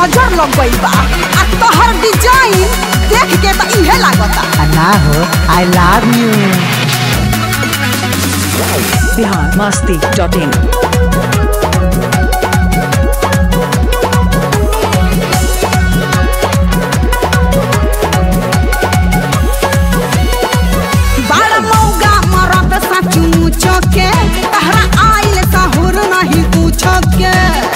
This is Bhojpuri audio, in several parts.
नजर लग गई बा आ तोहर डिजाइन देख के तो इहे लागता आ ना हो I love you Bihar Masti dot in बड़ मौगा मरद सचू चके तहरा आइल सहुर नहीं पूछो के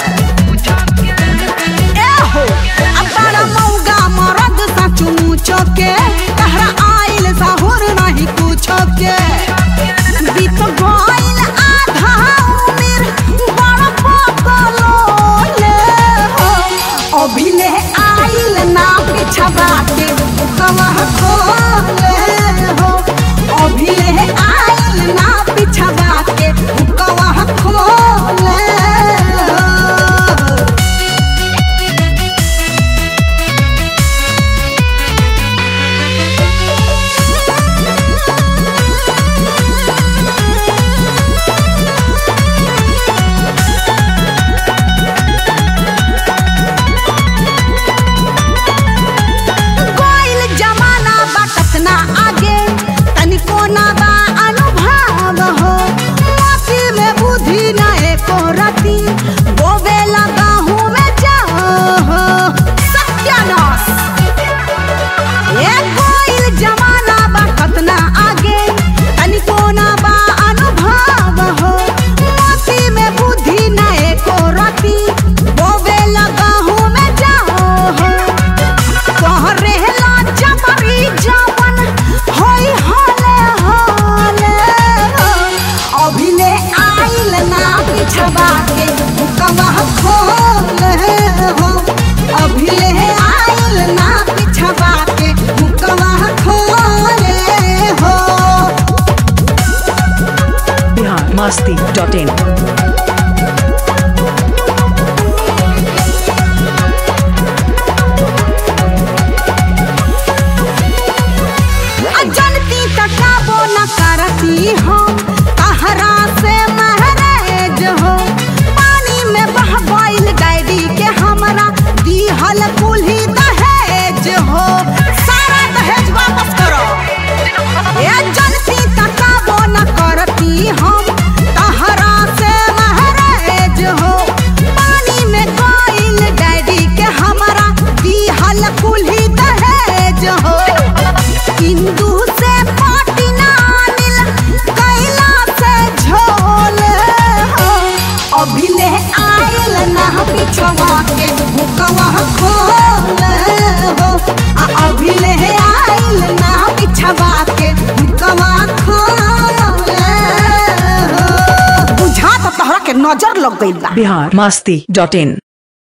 ए हो अब बड़ मौगा मरद सचू चके तहरा आइल सहुर नहीं पूछो के बीत गइल आधा उमिर बड़ पकलो ले हो अभिले आइल ना पिछवा के कमह खोले हो अभिले आइल ना पिछवा के कमह खोले हो कोइल जमाना बा कतना आगे तनिको ना बा अनुभव हो मोती में बुद्धि ना एको रति बोवे लगा हूँ मैं जाओ हो सत्यानाश ए कोइल जमाना बा कतना आगे तनिको ना बा अनुभव हो मोती में बुद्धि ना एको रति बोवे लगा हूँ मैं जाओ हो तोहरे ला जबरी जवन होई हाले हाले अभिले आइल ना पिछवा के कमह खोले हो अभिले आइल ना पिछवा के कमह खोले हो बिहार मस्ती डॉट इन अजनती तकाबो न करती हो कहरा से महरेज हो पानी में बह गइल डैडी के हमरा दिहल कुल्ही दहेज हो सारा दहेज वापस करो ए जनती तकाबो न करती हम तहरा से महरेज हो पानी में गइल डैडी के हमरा दिहल कुल्ही दहेज हो हिंदू से पाटी नानिल कैला से झोल हो अभिले आइल ना पिछवा के हुकवा खोल हो आ अभिले आइल ना पिछवा के हुकवा खोल हो बुझा तो तहरा के नजर लग गइल बा बिहार मस्ती डॉट इन